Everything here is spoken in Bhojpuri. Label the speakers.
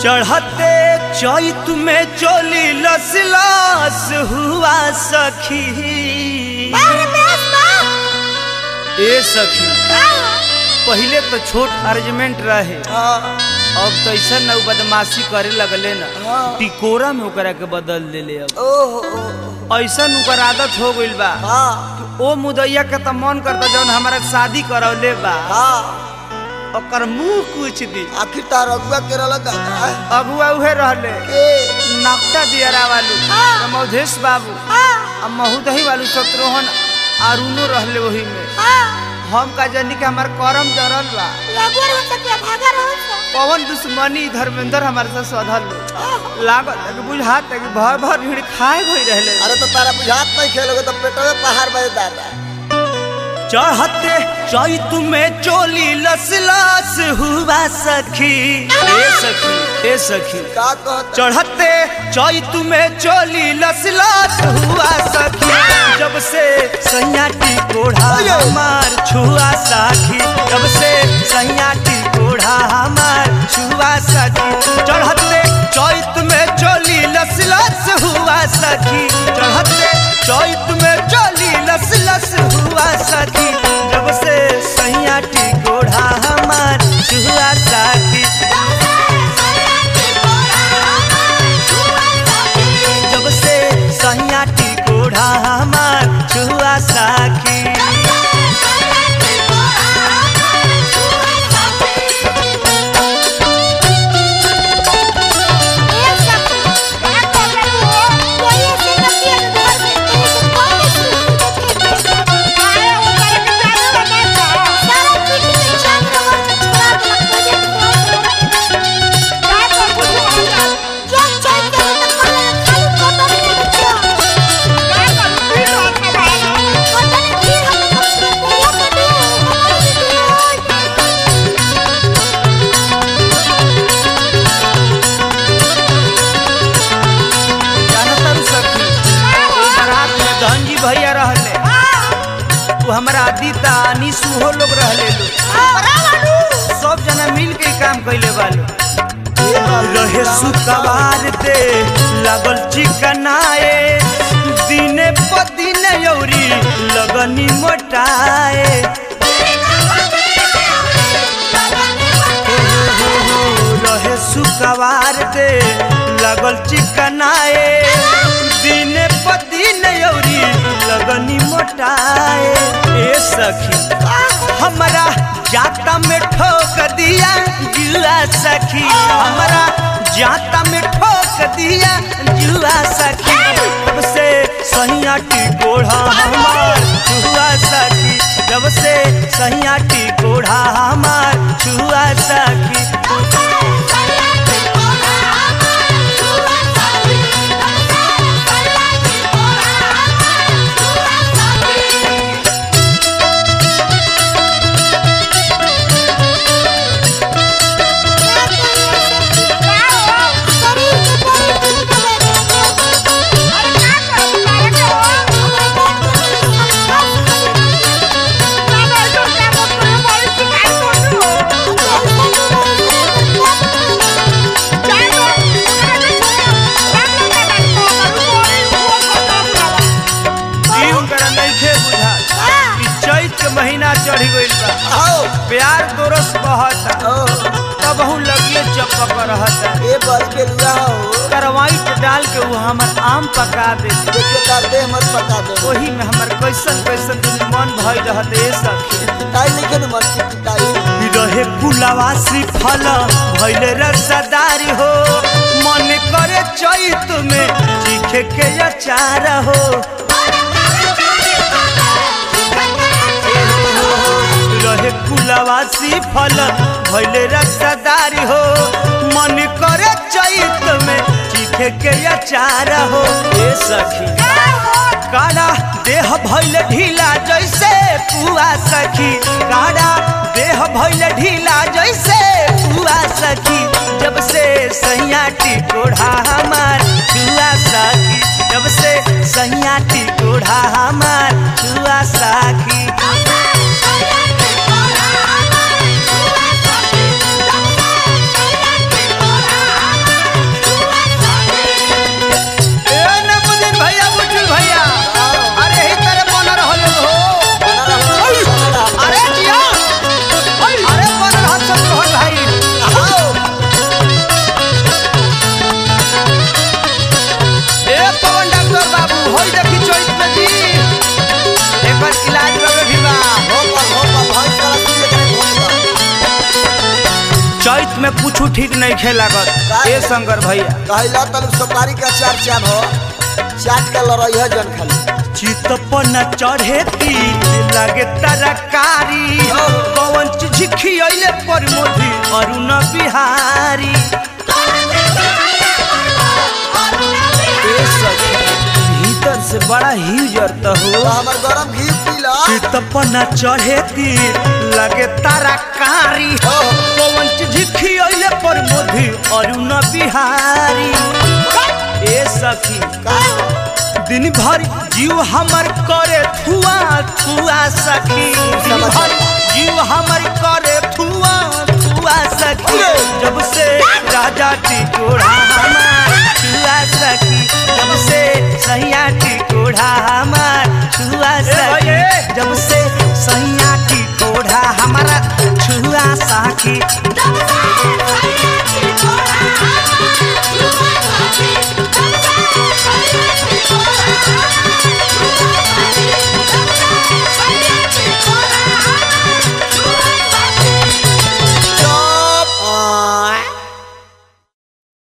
Speaker 1: चढ़ते चैत में चोली लसलास हुआ सखी ए सखी पहिले तो छोट अरेंजमेंट रहे अब तो ऐसा न उ बदमाशी करे लगले ना
Speaker 2: हाँ।
Speaker 1: टिकोरा में ओकरा के बदल देले अब
Speaker 2: ओहो
Speaker 1: ऐसा ओकर आदत हो गइल बा
Speaker 2: हाँ
Speaker 1: ओ मुदैया के त मन करता जौन हमारा शादी करौले बा
Speaker 2: हाँ
Speaker 1: ओकर मुंह कुछ दी
Speaker 2: आखिर तार अगुआ के रहल दादा
Speaker 1: अगुआ उहे रहले
Speaker 2: के
Speaker 1: नक्टा दियरा वालू मधेश बाबू आ महुदही वालू शत्रुहन अरुणो रहले वही में हम का जानी कि हमार करम जरल बा पवन दुश्मनी धर्मेंद्र हमारे साथ सधल लो लागत है कि बुझात है कि भर भर भीड़ खाए भई रहले
Speaker 2: अरे तो तारा बुझात नहीं खेलोगे तो पेटवे पहाड़ बजे दादा
Speaker 1: चढ़ते चैत में चोली लसलास हुआ सखी ए सखी ए सखी
Speaker 2: का कहत
Speaker 1: चढ़ते चैत में चोली लसलास हुआ सखी जब से सैयाटी कोढ़ा हमार छुआ साखी जब से सैयाटी कोढ़ा हमार छुआ सखी चढ़ते चैत में चोली लसलास हुआ सखी चढ़ते चैत में चोली लसलस हुआ सखी जब से सैयाटी कोढ़ा हमार छुआ साखी जब से सैयाटी कोढ़ा हमार छुआ साखी जानतर सखी ओ बारात में धनजी भैया रहले वो हमारा आदिता निशु हो लोग रहले लोग सब जना मिल के काम कैले वालो रहे सुकवार दे लागल चिकनाए दिने प दिने यौरी लगनी मोटाए रहे सुकवार दे लगल चिकनाए दिने प दिन यौरी लगनी मोटाए ए सखी हमरा जाता में ठोक दिया जुआ सखी हमरा जाता में ठोक दिया जुआ सखी जब से सहियाटी कोढ़ा हमार छुआ सखी जब से सहियाटी कोढ़ा हमार छुआ सखी ई उनकरा नइखे बुझा कि चैत के महीना चढ़ गइल बा
Speaker 2: आओ
Speaker 1: प्यार दोरस बहता
Speaker 2: ओ
Speaker 1: तब हूँ लगिए चपक रहता
Speaker 2: ए बस के लुआ हो
Speaker 1: करवाइट डाल के वो हमर आम पका दे
Speaker 2: देखिए तार दे मत पका दे
Speaker 1: वही में हमर कैसन कैसन दिन मन भई रहत ए सखी
Speaker 2: ताई लिखे न मत की ताई
Speaker 1: रहे कुलावासी फल भइले रसदारी हो मन करे चैत में चीखे के अचार हो रहे कुलावासी फल भइले रसदारी हो मन करे चैत में चीखे के अचार हो ए सखी काड़ा देह भइल ढीला जैसे पुआ सखी काड़ा देह भइल ढीला जैसे पुआ सखी जब से सैयाटी कोढ़ा हमार छुआ सखी जब से सैयाटी कोढ़ा हमार छुआ सखी
Speaker 3: Oh,
Speaker 1: चैत में कुछ ठीक नहीं खे लागत ए शंकर भैया
Speaker 2: कहला तल सुपारी का चार चार हो चाट के लड़ाई है जन खाली
Speaker 1: चित न चढ़े तीर लगे तरकारी पवन झिखियले पर मोदी अरुण बिहारी ए सखी, भीतर से बड़ा ह्यूजर तो
Speaker 2: तो
Speaker 1: हो
Speaker 2: हमर गरम घी पीला
Speaker 1: चितपना चढ़े तीर लगे तरकारी
Speaker 2: ओहो।
Speaker 1: पवन झिखियले पर मोदी अरुण बिहारी ए सखी
Speaker 2: का
Speaker 1: दिन भर जीव हमर करे थुआ थुआ सखी दिन भर जीव हमर करे थुआ थुआ सखी जब से राजा टिकोड़ा हमार छुआ सखी जब से सैया टिकोड़ा हमार छुआ सखी जब